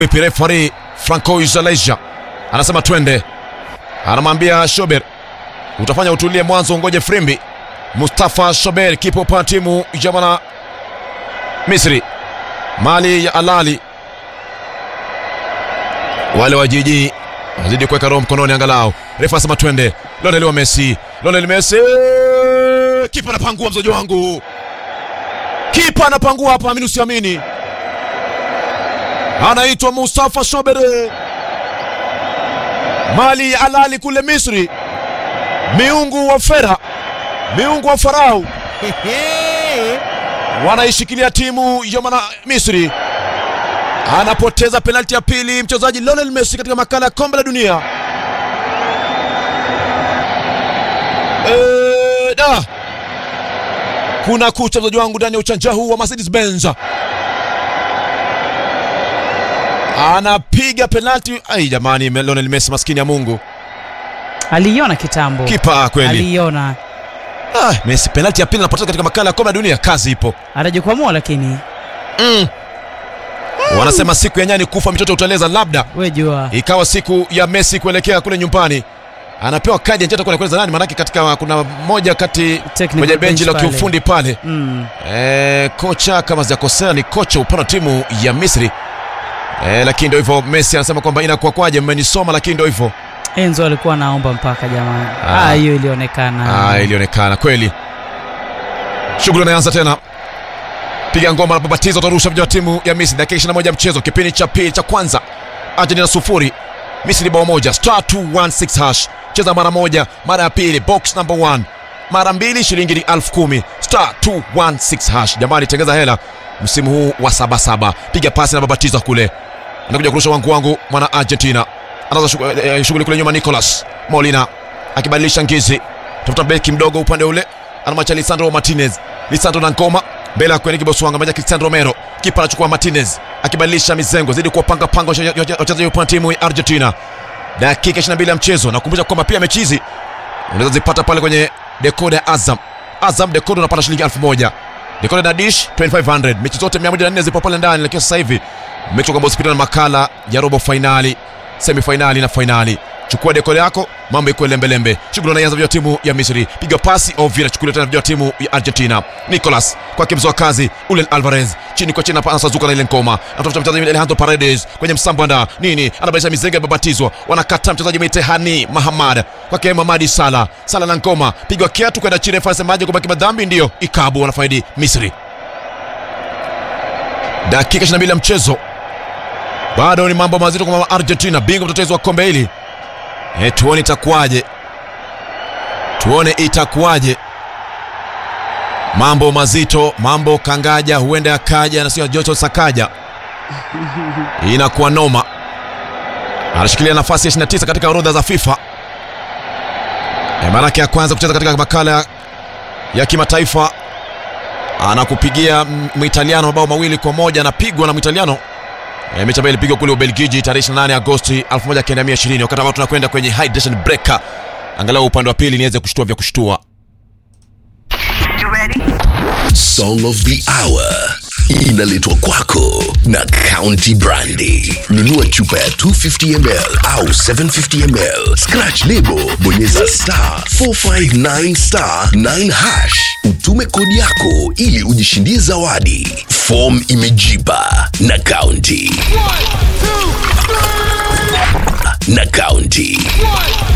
Vipi refari Franco Izaleja anasema twende, anamwambia Shober utafanya utulie mwanzo, ngoje frimbi. Mustafa Shober kipo pa timu ya wana Misri, mali ya Alali, wale wa jiji wazidi kuweka roho mkononi, angalau refa anasema twende. Lionel wa Messi, Lionel Messi, kipa anapangua, mzoji wangu, kipa anapangua hapa, amini usiamini anaitwa Mustafa Shobere, mali ya Alali kule Misri, miungu wa Fera, miungu wa Farao wanaishikilia timu ya mana Misri. Anapoteza penalti ya pili mchezaji Lionel Messi katika makala ya kombe la dunia. E, da kuna kucha mchezaji wangu ndani ya uchanja huu wa Mercedes Benz anapiga penalti. Ai jamani, Lionel Messi maskini ya Mungu, aliiona kitambo, kipa kweli. aliiona Ah, Messi penalti ya pili anapoteza katika makala ya kombe la dunia, kazi ipo. atajikwamua, lakini Mm. Wanasema siku ya nyani kufa mtoto uteleza, labda we jua ikawa siku ya Messi kuelekea kule nyumbani, anapewa kadi ya njano kwa kueleza nani, maanake katika kuna moja kati Technical kwenye benchi la bench pale. kiufundi pale mm. e, kocha kama sijakosea ni kocha upande wa timu ya Misri e, lakini ndio hivyo. Messi anasema kwamba inakuwa kwaje, mmenisoma, lakini ndio hivyo. Enzo alikuwa anaomba mpaka jamani, Ah. Ah, hiyo ilionekana Ah, ilionekana kweli. Shughuli inaanza tena, piga ngoma anapobatiza, utarusha vijana wa timu ya Misri. Dakika 21 ya mchezo, kipindi cha pili cha kwanza, Argentina sufuri Misri bao moja. Star 216 hash, cheza mara moja, mara ya pili box number 1 mara mbili, shilingi ni elfu kumi. Star 216 hash, jamani, tengeza hela msimu huu wa sabasaba. Piga pasi na babatiza kule, anakuja kurusha wangu wangu, mwana Argentina anaanza shughuli eh, shughuli kule nyuma. Nicolas Molina akibadilisha ngizi tafuta beki mdogo upande ule, anamwacha Lisandro Martinez. Lisandro na ngoma mbele ya kuelekea Boswanga, maja Cristiano Romero, kipa anachukua Martinez akibadilisha mizengo, zidi kuwapanga panga wachezaji wa timu ya Argentina. Dakika 22 ya mchezo, nakumbusha kwamba pia mechi hizi unaweza zipata pale kwenye dekoda ya Azam. Azam dekoda unapata shilingi 1000 dekoda na dish 2500 mechi zote 104 zipo pale ndani, lakini sasa hivi mechi kwamba usipitane na makala ya robo fainali, semi fainali na fainali. Chukua dekode yako, mambo iko lembelembe. Shughuli inaanza vya timu ya Misri, piga pasi Ovira, chukulia tena vya timu ya Argentina. Nicolas kwake mzoa kazi Ulen Alvarez, chini kwa chini anasazuka na ile ngoma, anatafuta mchezaji Alejandro Paredes kwenye msambanda nini, anabadilisha mizenga babatizwa, wanakata mchezaji Mitehani Mahamad kwake Mamadi Sala, Sala na ngoma, pigwa kiatu kwenda chini, refa semaje kubaki madhambi, ndio ikabu wanafaidi Misri. Dakika 22 ya mchezo bado ni mambo mazito kwa Argentina, bingwa mtetezi wa kombe hili. E, tuone itakuwaje, tuone itakuwaje. Mambo mazito, mambo kangaja, huenda yakaja na sio joto sakaja, inakuwa noma. Anashikilia nafasi ya 29 katika orodha za FIFA. E, maanake ya kwanza kucheza katika makala ya kimataifa anakupigia Mwitaliano mabao mawili kwa moja, anapigwa na Mwitaliano E, mechi ambayo ilipigwa kule Ubelgiji tarehe 28 Agosti 1920 wakati ambao tunakwenda kwenye hydration breaker, angalau upande wa pili niweze kushtua vya kushtua. Song of the Hour inaletwa kwako na County Brandy. Nunua chupa ya 250 ml au 750 ml, scratch lebo, bonyeza star 459 star 9 hash, utume kodi yako ili ujishindie zawadi. Form imejipa na County na County.